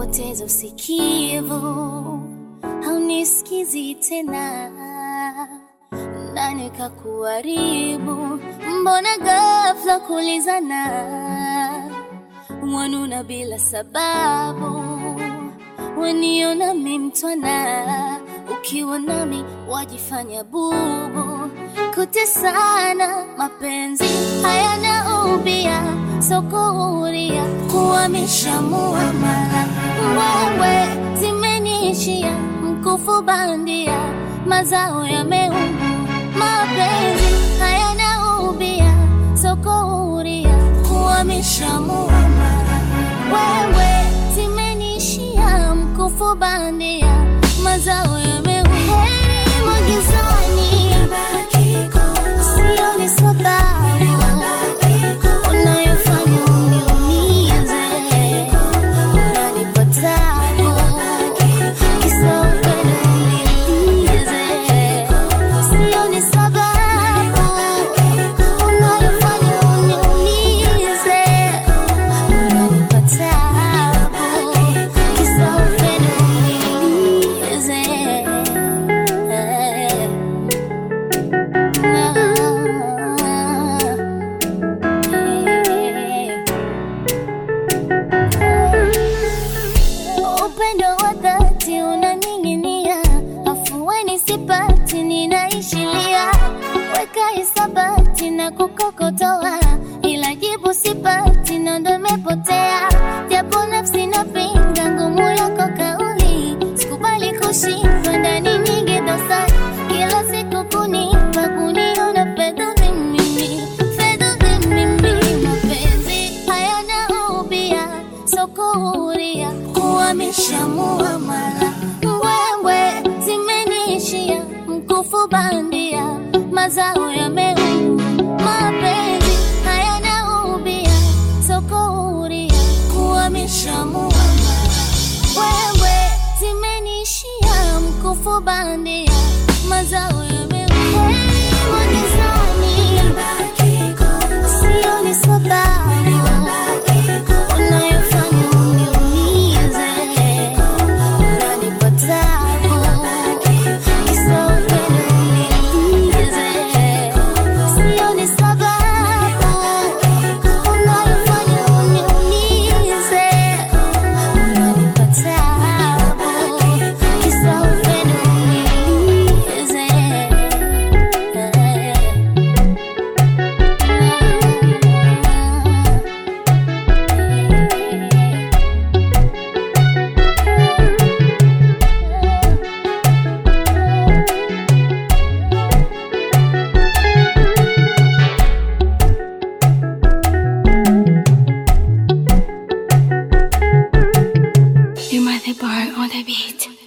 umepoteza usikivu, haunisikizi tena, nani kakuharibu? Mbona ghafla kulizana, wanuna bila sababu, waniona mi mtwana, ukiwa nami wajifanya bubu, kutesana, mapenzi hayana ubia, sokuhuria kuhamisha muamala, wewe zimeniishia mkufu bandia, mazao yameumu, mapenzi hayana ubia, sokuhuria kuhamisha muamala, wewe zimeniishia mkufu bandia, mazao yameumu, heri magizani, sioni sababu unayofanya uniumize, unanipa tabu, kisa upendo unilize. Sioni sababu unayofanya uniumize, unanipa tabu, kisa upendo unilize. Upendo wa dhati unaning'inia, afueni sipati, ninaishilia. Weka hisabati na kukokotoa, ila jibu sipati, na ndo imepotea. Japo nafsi napinga ngumu yako kauli, sikubali kushindwa ndani nyingi dosari, kila siku kunipa kuniona fedha mimi, fedha mimi, mapenzi hayana ubia, sokuhuria kuhamisha muamala, wewe zimeniishia mkufu bandia, mazao yameumu, mapenzi hayana ubia, sokuhuria kuhamisha muamala, wewe zimeniishia mkufu bandia, mazao yameumu, heri magizani, sioni sababu unayofanya uniumize, unanipa tabu, kisa upendo unilize. Sioni sababu unayofanya uniumize, unanipa tabu, kisa upendo unilize. You might the bar on the beat.